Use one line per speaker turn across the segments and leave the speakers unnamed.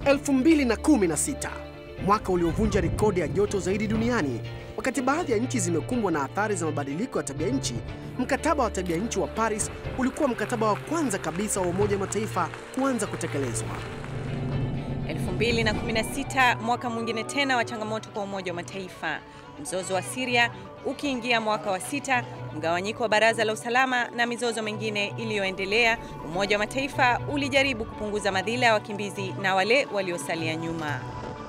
2016 mwaka uliovunja rekodi ya joto zaidi duniani. Wakati baadhi ya nchi zimekumbwa na athari za mabadiliko ya tabia nchi, mkataba wa tabia nchi wa Paris ulikuwa mkataba wa kwanza kabisa wa Umoja wa Mataifa kuanza kutekelezwa.
2016 mwaka mwingine tena wa changamoto kwa Umoja wa Mataifa, mzozo wa Syria ukiingia mwaka wa sita, mgawanyiko wa Baraza la Usalama na mizozo mingine iliyoendelea, Umoja wa Mataifa ulijaribu kupunguza madhila ya wakimbizi na wale waliosalia nyuma.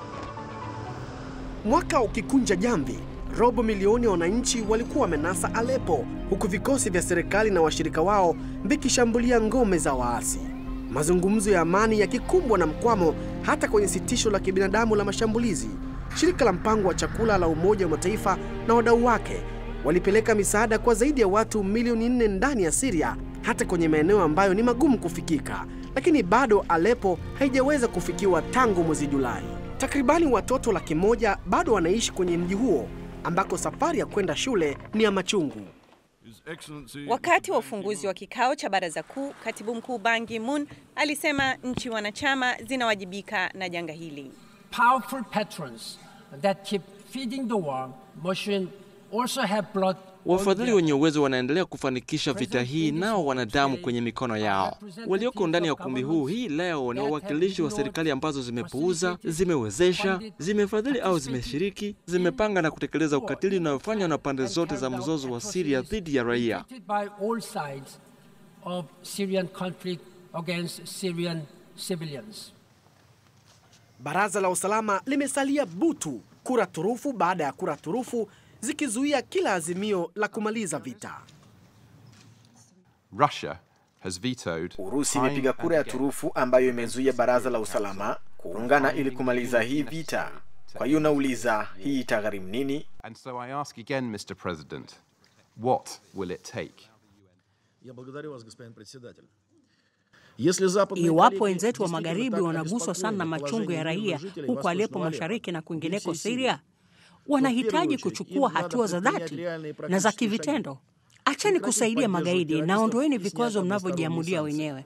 Mwaka ukikunja jamvi, robo milioni ya wananchi walikuwa wamenasa Aleppo, huku vikosi vya serikali na washirika wao vikishambulia ngome za waasi. Mazungumzo ya amani yakikumbwa na mkwamo hata kwenye sitisho la kibinadamu la mashambulizi. Shirika la mpango wa chakula la Umoja wa Mataifa na wadau wake walipeleka misaada kwa zaidi ya watu milioni nne ndani ya Syria, hata kwenye maeneo ambayo ni magumu kufikika, lakini bado Aleppo haijaweza kufikiwa tangu mwezi Julai. Takribani watoto laki moja bado wanaishi kwenye mji huo ambako safari ya kwenda shule ni ya machungu.
Wakati wa ufunguzi wa kikao cha baraza kuu, katibu mkuu Ban Ki-moon alisema nchi wanachama zinawajibika na janga hili.
Powerful patrons that keep feeding the war machine also have blood.
Wafadhili wenye uwezo wanaendelea kufanikisha vita hii, nao wana damu kwenye mikono yao. Walioko ndani ya ukumbi huu hii leo ni wawakilishi wa serikali ambazo zimepuuza, zimewezesha, zimefadhili au zimeshiriki, zimepanga na kutekeleza ukatili unaofanywa na pande zote za mzozo wa Syria dhidi ya raia.
by all sides of Syrian conflict against Syrian civilians.
Baraza la usalama limesalia butu, kura turufu baada ya kura turufu zikizuia kila azimio la kumaliza vita.
Russia has vetoed
Urusi
time
imepiga kura ya
and again
turufu ambayo imezuia baraza la usalama kuungana ili kumaliza hii vita. Kwa hiyo nauliza, hii itagharimu nini?
And so I ask again, Mr. President, what will it take?
Я благодарю вас, господин председатель. Если западные
Iwapo
коллеги
wenzetu wa
действительно
magharibi
так
wanaguswa sana na
обеспокоены
machungu ya
положением
raia
мирных жителей
huko
Восточного
Aleppo
Алеппо
mashariki na
и
kwingineko
всей
Syria,
Сирии,
wanahitaji
очередь,
kuchukua
им надо
hatua za
предпринять
dhati
реальные
na za
практические
kivitendo.
шаги.
Acheni
Прекратить
kusaidia
поддерживать
magaidi na
террористов
ondoeni
и снять
vikwazo
односторонние
mnavyojiamulia
санкции.
wenyewe.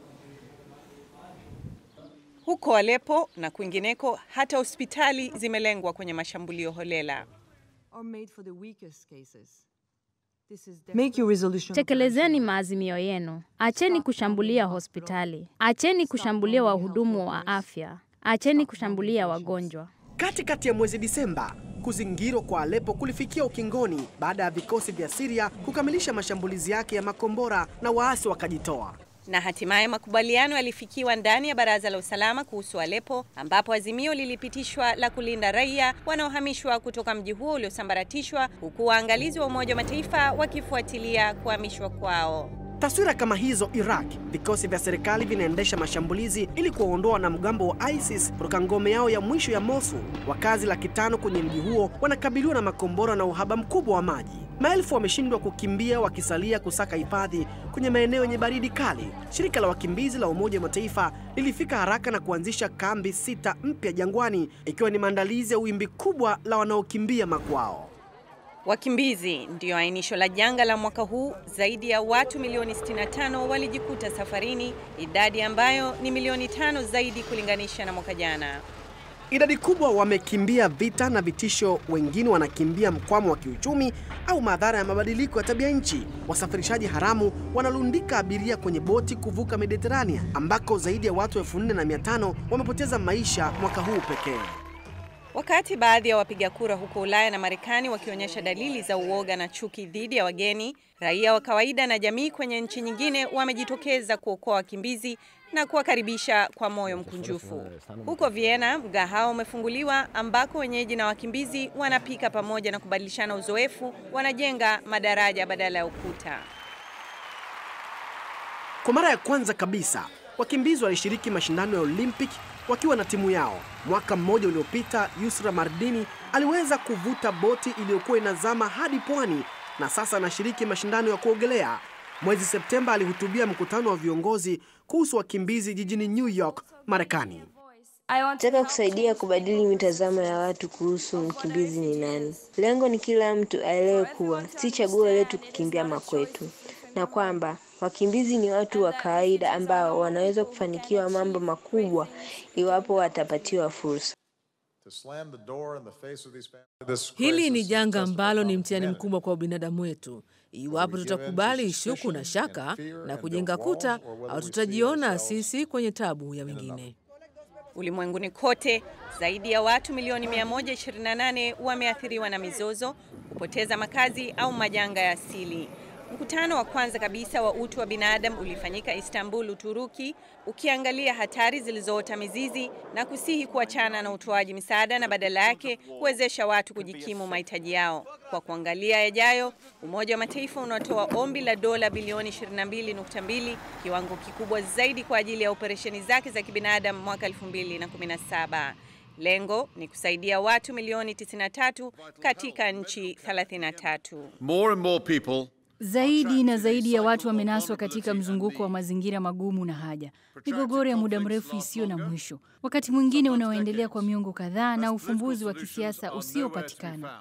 Huko Aleppo na kwingineko, hata hospitali zimelengwa kwenye mashambulio holela.
Make your resolution.
Tekelezeni maazimio yenu. Acheni kushambulia hospitali. Acheni kushambulia wahudumu wa afya. Acheni kushambulia wagonjwa.
Katikati ya mwezi Disemba, kuzingirwa kwa Aleppo kulifikia ukingoni baada ya vikosi vya Syria kukamilisha mashambulizi yake ya makombora na waasi wakajitoa.
Na hatimaye makubaliano yalifikiwa ndani ya Baraza la Usalama kuhusu Aleppo, ambapo azimio lilipitishwa la kulinda raia wanaohamishwa kutoka mji huo uliosambaratishwa, huku waangalizi wa Umoja wa Mataifa wakifuatilia kuhamishwa kwao.
Taswira kama hizo Iraq, vikosi vya serikali vinaendesha mashambulizi ili kuwaondoa wanamgambo wa ISIS kutoka ngome yao ya mwisho ya Mosul. Wakazi laki tano kwenye mji huo wanakabiliwa na makombora na uhaba mkubwa wa maji. Maelfu wameshindwa kukimbia wakisalia kusaka hifadhi kwenye maeneo yenye baridi kali. Shirika la wakimbizi la Umoja wa Mataifa lilifika haraka na kuanzisha kambi sita mpya jangwani, ikiwa ni maandalizi ya wimbi kubwa la wanaokimbia makwao.
Wakimbizi ndiyo ainisho la janga la mwaka huu. Zaidi ya watu milioni 65 walijikuta safarini, idadi ambayo ni milioni tano zaidi kulinganisha na mwaka jana.
Idadi kubwa wamekimbia vita na vitisho, wengine wanakimbia mkwamo wa kiuchumi au madhara ya mabadiliko ya tabia nchi. Wasafirishaji haramu wanalundika abiria kwenye boti kuvuka Mediterania, ambako zaidi ya watu 4500 wamepoteza maisha mwaka huu pekee.
Wakati baadhi ya wapiga kura huko Ulaya na Marekani wakionyesha dalili za uoga na chuki dhidi ya wageni, raia wa kawaida na jamii kwenye nchi nyingine wamejitokeza kuokoa wakimbizi na kuwakaribisha kwa moyo mkunjufu. Huko Vienna, mgahawa umefunguliwa ambako wenyeji na wakimbizi wanapika pamoja na kubadilishana uzoefu, wanajenga madaraja badala ya ukuta.
Kwa mara ya kwanza kabisa, wakimbizi walishiriki mashindano ya Olympic wakiwa na timu yao. Mwaka mmoja uliopita, Yusra Mardini aliweza kuvuta boti iliyokuwa inazama hadi pwani na sasa anashiriki mashindano ya kuogelea. Mwezi Septemba alihutubia mkutano wa viongozi kuhusu wakimbizi jijini New York, Marekani.
Nataka kusaidia kubadili mitazamo ya watu kuhusu mkimbizi ni nani. Lengo ni kila mtu aelewe kuwa si chaguo letu kukimbia makwetu, na kwamba Wakimbizi ni watu wa kawaida ambao wanaweza kufanikiwa mambo makubwa iwapo watapatiwa fursa.
Hili ni janga ambalo ni mtihani mkubwa kwa ubinadamu wetu. Iwapo tutakubali shuku na shaka na kujenga kuta, au tutajiona sisi kwenye tabu ya wengine.
Ulimwenguni kote zaidi ya watu milioni 128 wameathiriwa na mizozo, kupoteza makazi au majanga ya asili. Mkutano wa kwanza kabisa wa utu wa binadamu ulifanyika Istanbul, Uturuki, ukiangalia hatari zilizoota mizizi na kusihi kuachana na utoaji misaada na badala yake kuwezesha watu kujikimu mahitaji yao. Kwa kuangalia yajayo, Umoja wa Mataifa unatoa ombi la dola bilioni 22.2, kiwango kikubwa zaidi kwa ajili ya operesheni zake za kibinadamu mwaka 2017. Lengo ni kusaidia watu milioni 93 katika nchi 33.
More and more people
Zaidi na zaidi ya watu wamenaswa katika mzunguko wa mazingira magumu na haja, migogoro ya muda mrefu isiyo na mwisho, wakati mwingine unaoendelea kwa miongo kadhaa, na ufumbuzi wa kisiasa usiopatikana.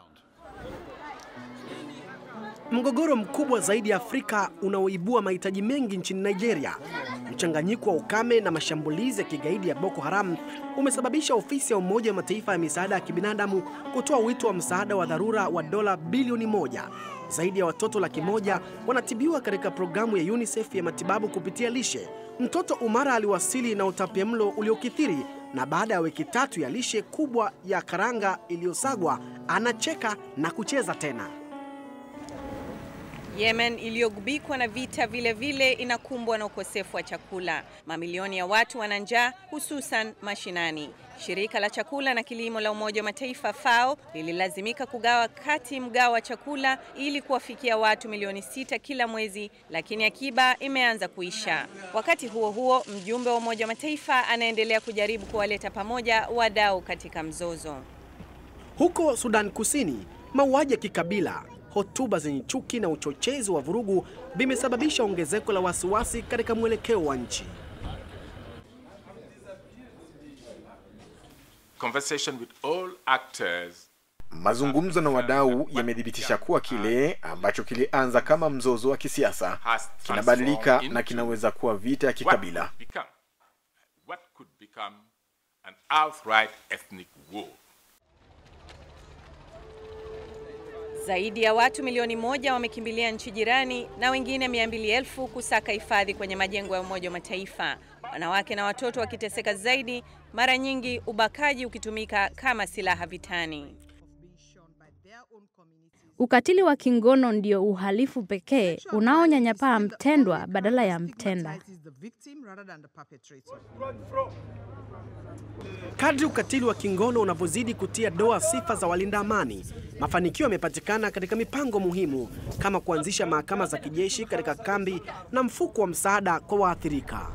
Mgogoro mkubwa zaidi ya Afrika unaoibua mahitaji mengi nchini Nigeria, mchanganyiko wa ukame na mashambulizi ya kigaidi ya Boko Haram umesababisha ofisi ya Umoja wa Mataifa ya misaada ya kibinadamu kutoa wito wa msaada wa dharura wa dola bilioni moja. Zaidi ya watoto laki moja wanatibiwa katika programu ya UNICEF ya matibabu kupitia lishe. Mtoto Umara aliwasili na utapiamlo uliokithiri na baada ya wiki tatu ya lishe kubwa ya karanga iliyosagwa anacheka na kucheza tena.
Yemen iliyogubikwa na vita vile vile inakumbwa na ukosefu wa chakula. Mamilioni ya watu wana njaa hususan mashinani. Shirika la chakula na kilimo la Umoja wa Mataifa FAO lililazimika kugawa kati mgao wa chakula ili kuwafikia watu milioni sita kila mwezi, lakini akiba imeanza kuisha. Wakati huo huo, mjumbe wa Umoja wa Mataifa anaendelea kujaribu kuwaleta pamoja wadau katika mzozo.
Huko Sudan Kusini, mauaji ya kikabila hotuba zenye chuki na uchochezi wa vurugu vimesababisha ongezeko la wasiwasi katika mwelekeo wa nchi.
Conversation with all actors
Mazungumzo na wadau yamethibitisha kuwa kile ambacho kilianza kama mzozo wa kisiasa kinabadilika na kinaweza kuwa vita ya kikabila.
What could become, what could become an outright ethnic war.
Zaidi ya watu milioni moja wamekimbilia nchi jirani na wengine mia mbili elfu kusaka hifadhi kwenye majengo ya Umoja wa Mataifa. Wanawake na watoto wakiteseka zaidi, mara nyingi ubakaji ukitumika kama silaha vitani.
Ukatili wa kingono ndio uhalifu pekee unaonyanyapaa mtendwa badala ya mtenda.
Kadri ukatili wa kingono unavyozidi kutia doa sifa za walinda amani, mafanikio yamepatikana katika mipango muhimu kama kuanzisha mahakama za kijeshi katika kambi na mfuko wa msaada kwa waathirika.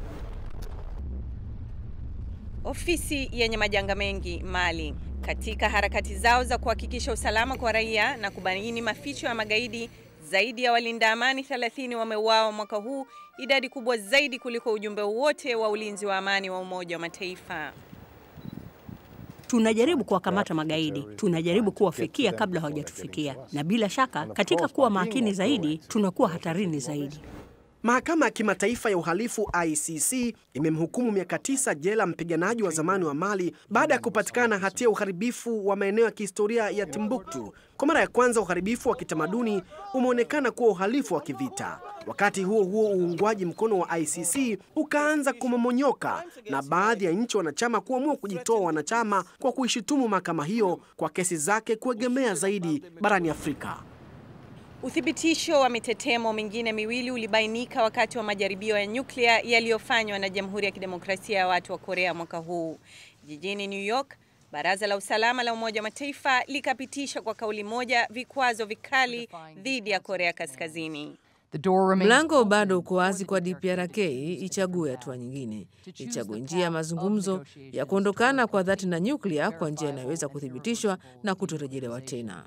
Ofisi yenye majanga mengi Mali, katika harakati zao za kuhakikisha usalama kwa raia na kubaini maficho ya magaidi, zaidi ya walinda amani 30 wameuawa mwaka huu, idadi kubwa zaidi kuliko ujumbe wote wa ulinzi wa amani wa Umoja wa Mataifa.
Tunajaribu kuwakamata magaidi, tunajaribu kuwafikia kabla hawajatufikia, na bila shaka, katika kuwa makini zaidi, tunakuwa hatarini zaidi.
Mahakama ya Kimataifa ya Uhalifu ICC imemhukumu miaka tisa jela mpiganaji wa zamani wa Mali baada ya kupatikana hatia ya uharibifu wa maeneo ya kihistoria ya Timbuktu. Kwa mara ya kwanza, uharibifu wa kitamaduni umeonekana kuwa uhalifu wa kivita. Wakati huo huo, uungwaji mkono wa ICC ukaanza kumomonyoka na baadhi ya nchi wanachama kuamua kujitoa wanachama kwa kuishutumu mahakama hiyo kwa kesi zake kuegemea zaidi barani Afrika.
Uthibitisho wa mitetemo mingine miwili ulibainika wakati wa majaribio ya nyuklia yaliyofanywa na Jamhuri ya Kidemokrasia ya Watu wa Korea mwaka huu. Jijini New York, Baraza la Usalama la Umoja wa Mataifa likapitisha kwa kauli moja vikwazo vikali dhidi ya Korea Kaskazini.
Mlango bado uko wazi kwa DPRK ichague hatua nyingine, ichague njia ya mazungumzo ya kuondokana kwa dhati na nyuklia kwa njia inayoweza kuthibitishwa na kutorejelewa tena.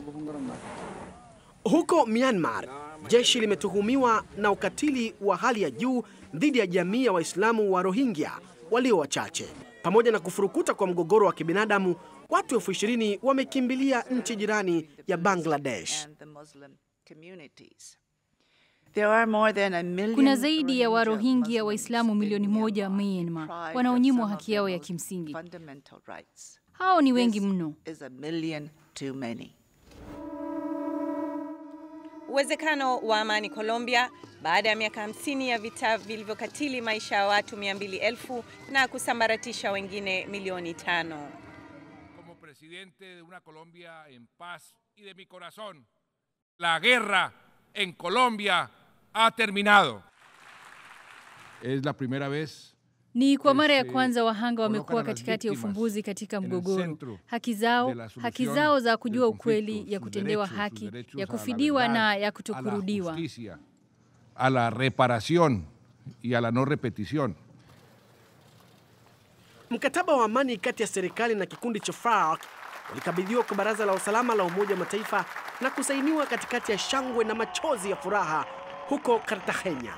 Huko Myanmar, jeshi limetuhumiwa na ukatili wa hali ya juu dhidi ya jamii ya Waislamu wa Rohingya walio wachache. Pamoja na kufurukuta kwa mgogoro wa kibinadamu, watu elfu ishirini wamekimbilia nchi jirani ya Bangladesh.
Kuna zaidi ya Warohingya Waislamu milioni moja Myanmar wanaonyimwa haki yao ya kimsingi. Hao ni wengi mno.
Uwezekano wa amani Colombia baada ya miaka 50 ya vita vilivyokatili maisha ya watu 200,000 na kusambaratisha wengine milioni tano.
Como presidente de una Colombia en paz y de mi corazón, la guerra en Colombia ha terminado. Es la primera vez
Ni kwa mara ya kwanza wahanga wamekuwa katikati ya ufumbuzi katika mgogoro. Haki zao, haki zao za kujua ukweli, ya kutendewa haki, ya kufidiwa na ya kutokurudiwa.
justicia, a la reparación y a la no repetición.
Mkataba wa amani kati ya serikali na kikundi cha FARC ulikabidhiwa kwa Baraza la Usalama la Umoja wa Mataifa na kusainiwa katikati ya shangwe na machozi ya furaha huko Cartagena.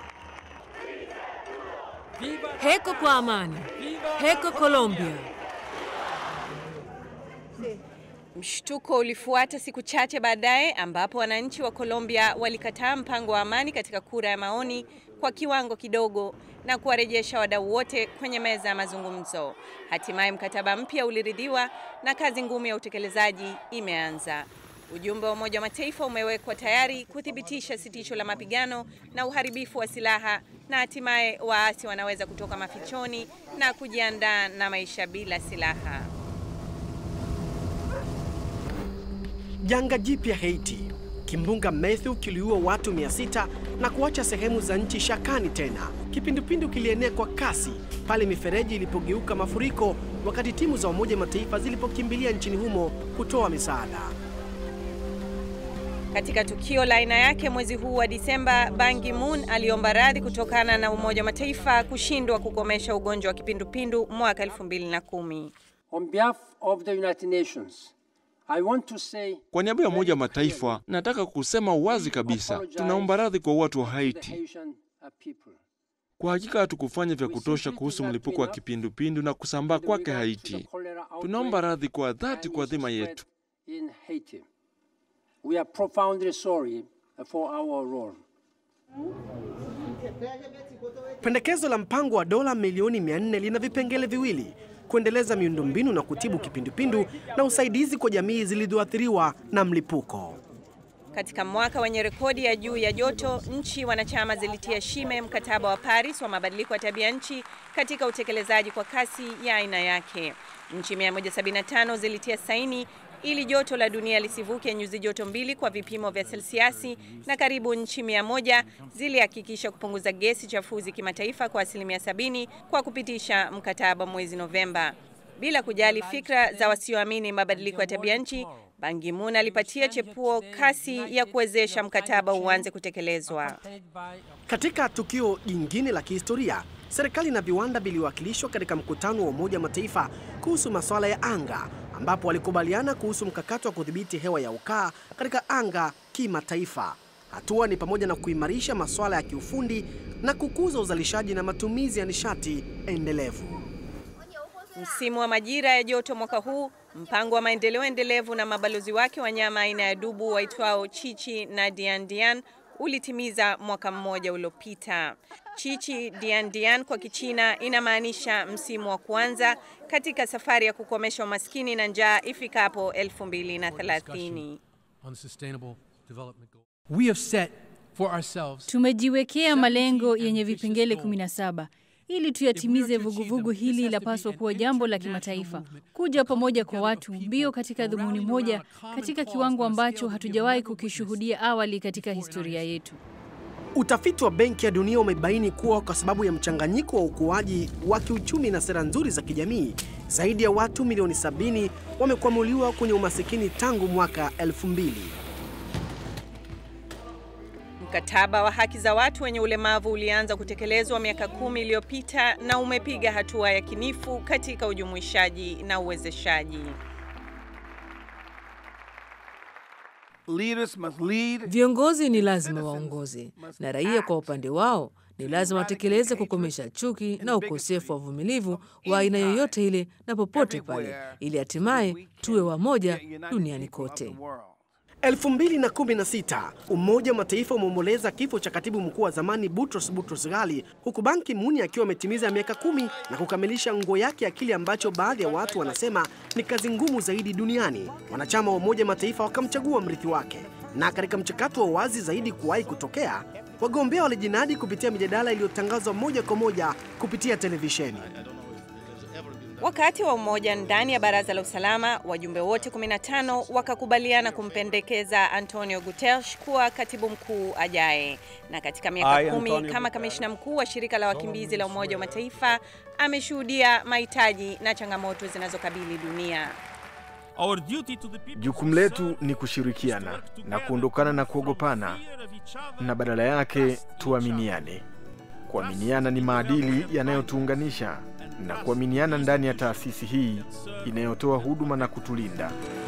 Heko kwa amani. Heko Colombia.
Mshtuko ulifuata siku chache baadaye ambapo wananchi wa Colombia walikataa mpango wa amani katika kura ya maoni kwa kiwango kidogo na kuwarejesha wadau wote kwenye meza ya mazungumzo. Hatimaye mkataba mpya uliridhiwa na kazi ngumu ya utekelezaji imeanza. Ujumbe wa Umoja wa Mataifa umewekwa tayari kuthibitisha sitisho la mapigano na uharibifu wa silaha na hatimaye waasi wanaweza kutoka mafichoni na kujiandaa na maisha bila silaha.
Janga jipya Haiti. Kimbunga Matthew kiliua watu 600 na kuacha sehemu za nchi shakani tena. Kipindupindu kilienea kwa kasi pale mifereji ilipogeuka mafuriko wakati timu za Umoja wa Mataifa zilipokimbilia nchini humo kutoa misaada.
Katika tukio la aina yake mwezi huu wa Disemba, Ban Ki-moon aliomba radhi kutokana na Umoja wa Mataifa kushindwa kukomesha ugonjwa wa kipindupindu mwaka 2010.
On behalf of the United Nations, I want to say
Kwa niaba ya Umoja wa Mataifa, nataka kusema wazi kabisa, tunaomba radhi kwa watu wa Haiti.
Haitian uh, people.
Kwa hakika hatukufanya vya kutosha kuhusu mlipuko wa kipindupindu na kusambaa kwake Haiti. Tunaomba radhi kwa dhati kwa dhima yetu.
In Haiti. We are profoundly sorry for our role.
Pendekezo la mpango wa dola milioni 400 lina vipengele viwili: kuendeleza miundombinu na kutibu kipindupindu na usaidizi kwa jamii zilizoathiriwa na mlipuko.
Katika mwaka wenye rekodi ya juu ya joto, nchi wanachama zilitia shime mkataba wa Paris wa mabadiliko ya tabia nchi katika utekelezaji kwa kasi ya aina yake. Nchi 175 zilitia saini ili joto la dunia lisivuke nyuzi joto mbili kwa vipimo vya selsiasi, na karibu nchi mia moja zilihakikisha kupunguza gesi chafuzi kimataifa kwa asilimia sabini kwa kupitisha mkataba mwezi Novemba. Bila kujali fikra za wasioamini mabadiliko ya tabia nchi, Ban Ki-moon alipatia chepuo kasi ya kuwezesha mkataba uanze kutekelezwa.
Katika tukio jingine la kihistoria, serikali na viwanda viliwakilishwa katika mkutano wa Umoja wa Mataifa kuhusu masuala ya anga, ambapo walikubaliana kuhusu mkakati wa kudhibiti hewa ya ukaa katika anga kimataifa. Hatua ni pamoja na kuimarisha masuala ya kiufundi na kukuza uzalishaji na matumizi ya nishati endelevu.
Msimu wa majira ya joto mwaka huu, mpango wa maendeleo endelevu na mabalozi wake wanyama aina ya dubu waitwao Chichi na Diandian ulitimiza mwaka mmoja uliopita. Chichi Diandian kwa Kichina inamaanisha msimu wa kuanza katika safari ya kukomesha umaskini na njaa ifikapo 2030.
on sustainable development goals. We have set for ourselves
Tumejiwekea malengo yenye vipengele 17 ili tuyatimize. Vuguvugu hili lapaswa kuwa jambo la kimataifa, kuja pamoja kwa watu mbio katika dhumuni moja, katika kiwango ambacho hatujawahi kukishuhudia awali katika historia yetu.
Utafiti wa Benki ya Dunia umebaini kuwa kwa sababu ya mchanganyiko wa ukuaji wa kiuchumi na sera nzuri za kijamii, zaidi ya watu milioni 70 wamekwamuliwa kwenye umasikini tangu mwaka 2000.
Mkataba wa haki za watu wenye ulemavu ulianza kutekelezwa miaka kumi iliyopita na umepiga hatua ya kinifu katika ujumuishaji na uwezeshaji.
Viongozi ni lazima waongoze, na raia kwa upande wao ni lazima watekeleze kukomesha chuki na ukosefu wa uvumilivu wa aina yoyote ile na popote pale, ili hatimaye tuwe wamoja duniani kote.
2016 Umoja wa Mataifa umeomboleza kifo cha katibu mkuu wa zamani Boutros Boutros Ghali, huku Ban Ki-moon akiwa ametimiza miaka kumi na kukamilisha nguo yake ya kile ambacho baadhi ya watu wanasema ni kazi ngumu zaidi duniani. Wanachama wa Umoja wa Mataifa wakamchagua mrithi wake, na katika mchakato wa wazi zaidi kuwahi kutokea, wagombea walijinadi kupitia mijadala iliyotangazwa moja kwa moja kupitia televisheni.
Wakati wa umoja ndani ya Baraza la Usalama, wajumbe wote 15 wakakubaliana kumpendekeza Antonio Guterres kuwa katibu mkuu ajaye. Na katika miaka kumi kama kamishna mkuu wa shirika la wakimbizi la Umoja wa Mataifa, ameshuhudia mahitaji na changamoto zinazokabili dunia.
Jukumu letu ni kushirikiana na kuondokana na kuogopana, na badala yake tuaminiane. Kuaminiana ni maadili yanayotuunganisha na kuaminiana ndani ya taasisi hii inayotoa huduma na kutulinda.